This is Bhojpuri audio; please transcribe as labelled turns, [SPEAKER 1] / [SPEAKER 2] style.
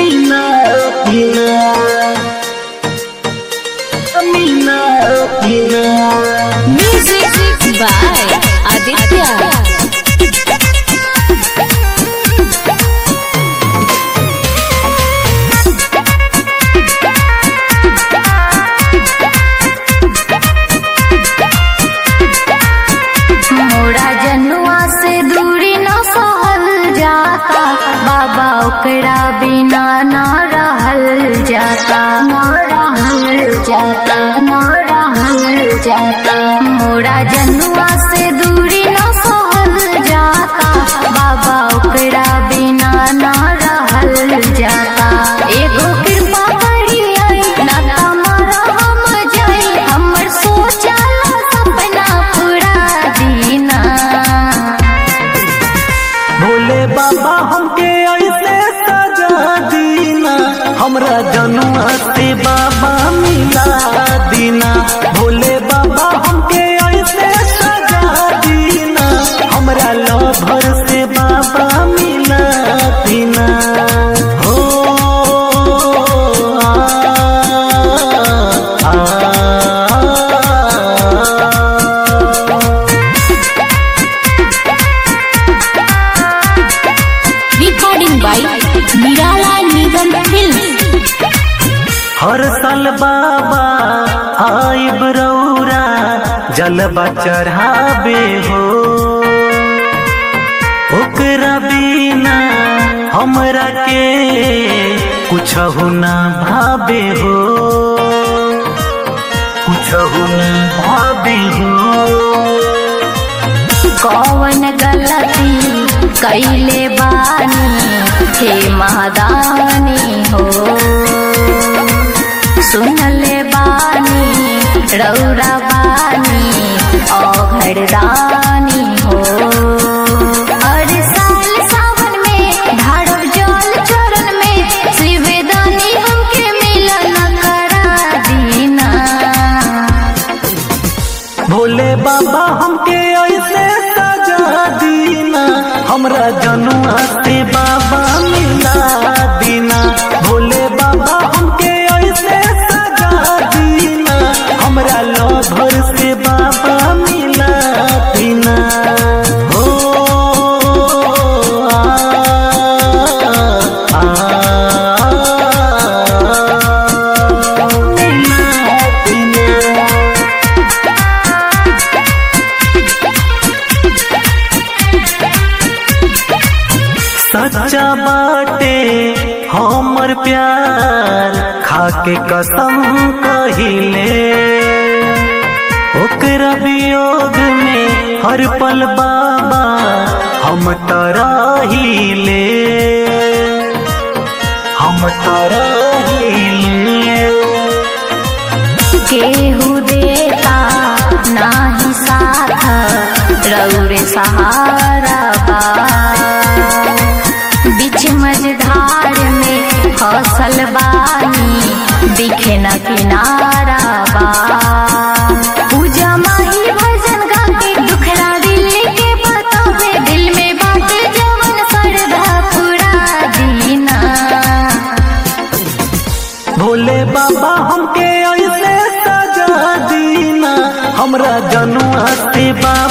[SPEAKER 1] Meena Meena Meena Meena
[SPEAKER 2] Music by Aditya. मोरा जनुआ से दूरी न सहल जाता बाबा ओकरा बिना न रहल जाता न रहल जाता न रहल जाता मोरा जनुआ से दूरी न सहल जाता बाबा ओकरा बिना न रहल जाता एगो कृपा करी ना तमरा हम जाई हमर सोचल सपना पूरा दीना
[SPEAKER 1] भोले बाबा हमके ऐसे सजा दीना हमरा जनुआ से बाबा मिला दीना भोले बाबा हमके ऐसे सजा दीना हमरा लभर से बाबा मिला दीना हो आ, आ, आ,
[SPEAKER 2] recording by Nirala Nigam Films.
[SPEAKER 1] हर साल बाबा आइब रौरा जलबा चढ़ाबे हो ओकरा बिना हमरा के कुछ ना भाबे हो कुछ ना भाबे हो
[SPEAKER 2] कौन गलती कैले बानी हे महादानी हो सुनले बानी रौरा बानी औघरदानी हो हर साल सावन में ढाड़ब जल चरण में शिवदानी हमके मिलन करा दीना
[SPEAKER 1] भोले बाबा हमके ऐसे सजा दीना हमरा जनुआ से बाबा मिला दीना भोले बाबा हमके ऐसे सजा दीना हमरा लभर से बाबा मिला दीना हो आ, आ, आ, मिला दीना सच्चा बाटे हमर प्यार खाके कसम कहिले ओकरा वियोग में हर पल बाबा हम तराहिले हम तराहिले
[SPEAKER 2] केहू देता नाही साथ रौरे सहारा बा बीच मझधार में फसल बानी दिखे न किनारा बा पूजा माही भजन गा के दुखड़ा दिल के बतावे दिल में बात जवन सरधा पूरा दीना
[SPEAKER 1] भोले बाबा हमके ऐसे सजा दीना हमरा जनुआ से बाबा